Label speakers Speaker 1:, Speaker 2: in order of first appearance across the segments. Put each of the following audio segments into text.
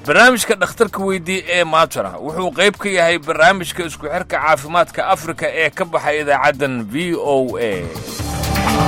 Speaker 1: barnaamijka dhakhtarka weydii ee maatara wuxuu qayb ka yahay barnaamijka isku xirka caafimaadka afrika ee ka baxay idaacaddan v o a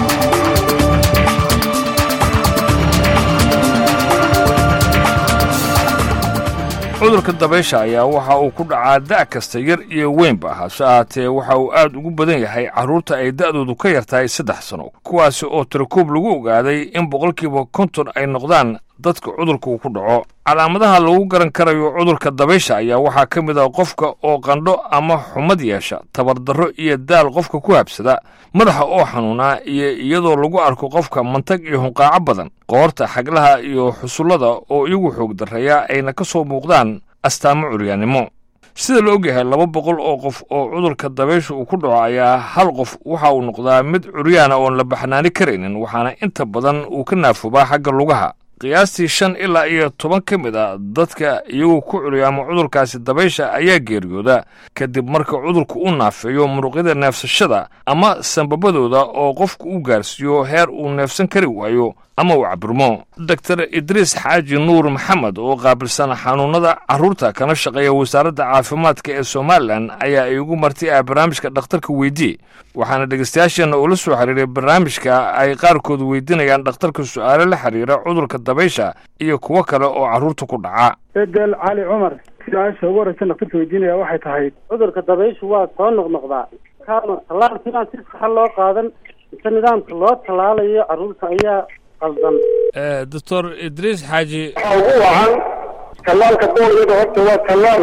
Speaker 1: cudurka dabaysha ayaa waxa uu ku dhacaa da' kasta yar iyo weynba hase ahaatee waxa uu aad ugu badan yahay carruurta ay da'doodu ka yar tahay saddex sano kuwaasi oo tirakoob lagu ogaaday in boqolkiiba konton ay noqdaan dadka cudurka uu ku dhaco calaamadaha lagu garan karayo cudurka dabaysha ayaa waxaa ka mid ah qofka oo qandho ama xumad yeesha tabardarro iyo daal qofka ku habsada madaxa oo xanuunaa iyo iyadoo lagu arko qofka mantag iyo hunqaaco badan qoorta xaglaha iyo xusullada oo iyagu xoog darreeya ayna ka soo muuqdaan astaamo curyaannimo sida la ogyahay laba boqol oo qof oo cudurka dabaysha uu ku dhaco ayaa hal qof waxa uu noqdaa mid curyaana oon la baxnaani karaynin waxaana inta badan uu ka naafoobaa xagga lugaha qiyaastii shan ilaa iyo toban ka mid a dadka iyagoo ku curyaama cudurkaasi dabaysha ayaa geeriyooda kadib marka cudurku u naafeeyo muruqyada neefsashada ama sambabadooda oo qofku u gaarsiiyo heer uu neefsan kari waayo ama uu cabirmo doktor idriis xaaji nuur maxamed oo qaabilsan xanuunnada carruurta kana shaqeeya wasaaradda caafimaadka ee somalilan ayaa iigu marti ah barnaamijka dhakhtarka weydii waxaana dhegeystayaasheenna ula soo xiriiray barnaamijka ay qaarkood weydiinayaan dhakhtarka su'aalo la xiriira cudurka dabaysha iyo kuwo kale oo carruurta ku dhaca
Speaker 2: edel cali cumar su-aasha ugu horeysa dhakhtarka weydiinaya waxay tahay cudurka dabayshu waa soo noqnoqdaa kaama tallaalka inaan si saxa loo qaadan mise nidaamka loo tallaalayo carruurta ayaa qaldan
Speaker 1: doctor idriis xaaji
Speaker 3: waxaa ugu wacan tallaalka booliyada horta waa tallaal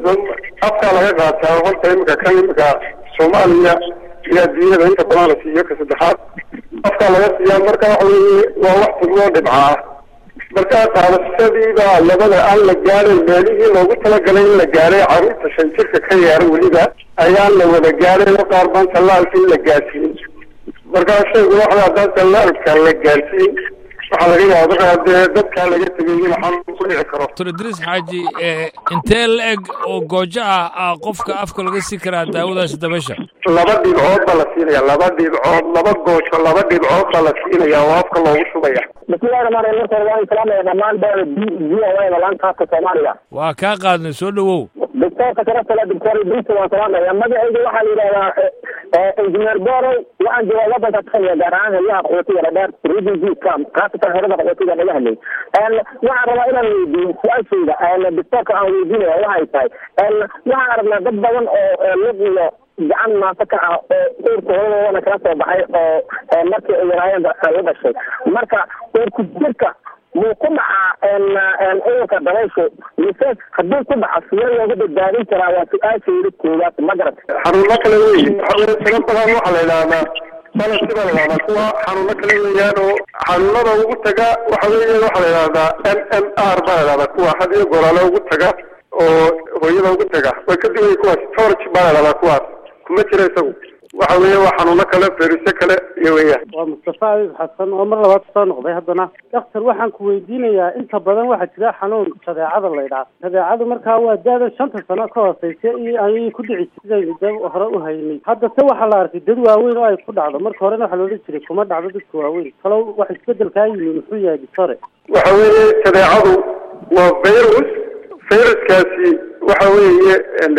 Speaker 3: afkaa laga qaataa horta imika kan imika soomaaliya iyo adduunyada inta badan la siiyo ka saddexaad afkaa laga siiyaa marka waxa weeye waa wax fududoo dhibcaa marka qaadashadiiba labada aan la gaadhay meelihii loogu talagalay in la gaadhay carruurta shan jirka ka yaara weliba ayaan la wada gaadhay oo qaar baan tallaalka in la gaadsiin markaa shaygu waxda haddaan tallaalka la gaadsiin waxaa laga yaaba dee dadkaa laga tegay in xanuun ku dhici karo
Speaker 1: doctor idriis xaaji intee la eg oo goojo ah ah qofka afka laga sii karaa daawadaasi dabaysha
Speaker 3: laba dhibcood baa la siinaya laba dhibcood laba goojo laba dhibcood baa la siinaya oo afka loogu shubaya
Speaker 4: bismillahi rahmaan rahim marka hore waan salaamaya dhammaan bada b v o a laanta afka soomaaliga
Speaker 1: waa kaa qaadnay soo dhowow
Speaker 4: doctoorka sharafta le doctor idriis waan salaamaya magacayga waxaa la yidhahdaa injineer borow waxaan joogaa wadanka kenya gaar ahaan helyaha qaxootiga dhadheer region cam khaasatan herada qaxootiga naga hadlay waxaan rabaa inaan weydiiyo su-aashayda doctoorka aan weydiinaya waxay tahay waxaan aragnaa dad badan oo lug iyo gacan maanta ka ah oo uurka hooyadoodana kala soo baxay oo markii ay yaraayeen la dhashay marka uurku jirka muu ku dhacaa cudurka dabayshu mise hadduu ku dhaco sidee looga badbaadin karaa waa su-aashayda koowaad ma garat
Speaker 3: xanuuno kale wey waxaweye tiro badan waxaa la yidhahdaa balansi baa la yidhahdaa kuwa xanuuno kale weeyaan oo xanuunada ugu taga waxa weeye waxaa la yidhahdaa m m r baa la yidhahdaa kuwa had iyo goraale ugu taga oo hooyada ugu taga way ka duwaya kuwaas torch baa la yidhahdaa kuwaas kuma jira isagu waxa weeye waa xanuuno kale ferisyo kale iyo weeyaan
Speaker 2: waa mustafa abib xasan oo mar labaad soo noqday haddana daktar waxaan ku weydiinayaa inta badan waxaa jira xanuun shadeecada la ydhaha shadeecadu markaa waa da-da shanta sano ka hooseysa iyo ayay ku dhici sidaynu da hore u haynay hadda se waxaa la arkay dad waaweyn oo ay ku dhacdo marka horena waxaa loodhan jiray kuma dhacdo dadka waaweyn kalow wax isbedelkaa yimi muxuu yahay dictore
Speaker 3: waxa weeye shadeecadu waa virus viruskaasi waxa weeye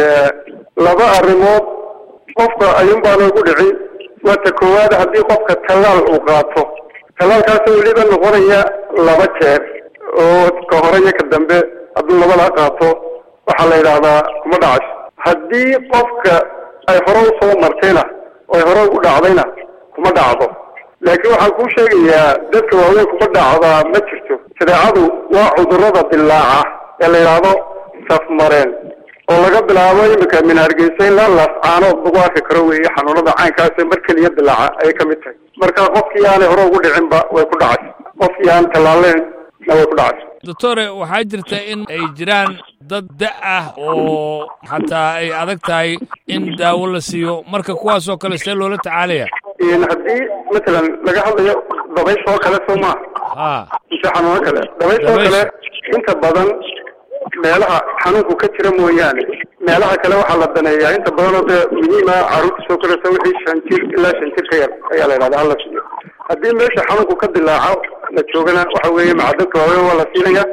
Speaker 3: laba arrimood qofka ayuun baa loogu dhici waa ta koowaad haddii qofka tallaal uu qaato tallaalkaasoo weliba noqonaya laba jeer oo ka hore iyo ka dambe hadduu labadaa qaato waxaa la yidhaahdaa kuma dhacasho haddii qofka ay hore usoo martayna oo ay hore ugu dhacdayna kuma dhacdo laakiin waxaan kuu sheegayaa dadka waaweyn kuma dhacdaa ma jirto shadeecadu waa cudurrada dilaaca ee la yidhaahdo safmareen oo laga bilaabo imika min hargeysa ilaa laascaanood lagu arki karo weeye xanuunada caynkaas mar keliya dilaaca ayay ka mid tahay marka qofkii aanay hore ugu dhicinba way ku dhacay qofkii aan tallaaleen na way ku dhacay
Speaker 1: doctore waxaa jirta in ay jiraan dad da ah oo xataa ay adag tahay in daawo la siiyo marka kuwaasoo kale see loola tacaalaya
Speaker 3: haddii matalan laga hadlayo dabayshoo kale soo maa
Speaker 1: ha
Speaker 3: mise xanuuno kale dabayshoo kale inta badan meelaha xanuunku ka jira mooyaane meelaha kale waxaa la daneeyaa inta badanoo dee muhiima carruurta soo koraysa wixii shan jir ilaa shan jir ka yar ayaa la yidhahdaa hala siiyo haddii meesha xanuunku ka dilaaco la joogana waxa weeye macadadka waaweyn waa la siinaya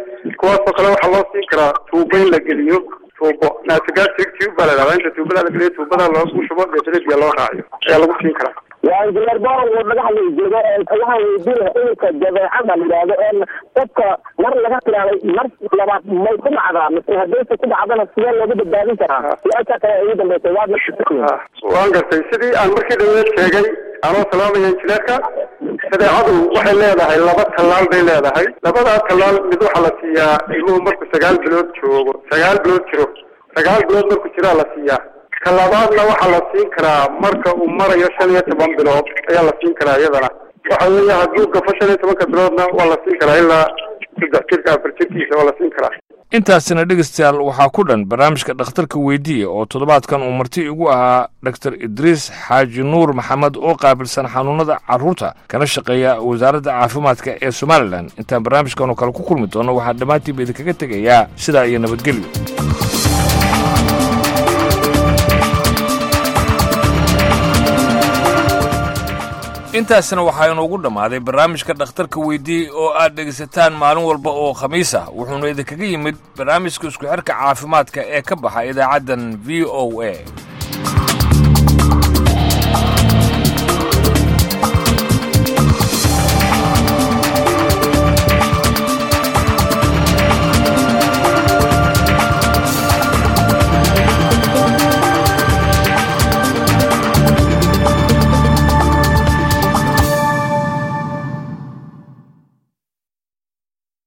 Speaker 3: kuwaasoo kale waxaa loo siin karaa tuubo in la geliyo tuubo nasogastric tube baa la dhahdaa inta tuubada la geliyo tuubada loogu shubo deetana biyo loo raaciyo ayaa lagu siin karaa
Speaker 4: waa injineer boro uu naga hadlay joogo waxaan weydiinaya cudurka jadeecada la yidhaahdo een qofka mar laga tiraaday mar labaad may ku dhacdaa mise haddaysa ku dhacdana sidee loogu badbaadin karaa su-aasha kale ugu dambeysay waa
Speaker 3: Ah, waan gartay sidii aan markii dhaweed sheegay anoo salaamaya injineerka shadeecadu waxay leedahay laba tallaal bay leedahay labadaa tallaal mid waxaa la siiyaa ilmuhu markuu sagaal bilood joogo sagaal bilood jiro sagaal bilood markuu jiraa la siiyaa ka labaadna waxaa la siin karaa marka uu marayo shan iyo toban bilood ayaa la siin karaa iyadana waxa weeye hadduu gafo shan iyo tobanka biloodna waa la siin karaa ilaa saddex jirka afar jirkiisa waa la siin karaa
Speaker 1: intaasina dhegaystayaal waxaa ku dhan barnaamijka dhakhtarka weydiiya oo toddobaadkan uu marti igu ahaa dhaktar idriis xaaji nuur maxamed oo qaabilsan xanuunada carruurta kana shaqeeya wasaaradda caafimaadka ee somalilan intaan barnaamijkan oo kale ku kulmi doono waxaan dhammaantiinba idinkaga tegayaa sidaa iyo nabadgelyo intaasina waxaa inoogu dhammaaday barnaamijka dhakhtarka weydiiyey oo aad dhegaysataan maalin walba oo khamiis ah wuxuuna idinkaga yimid barnaamijka isku xirka caafimaadka ee ka baxa idaacaddan v o a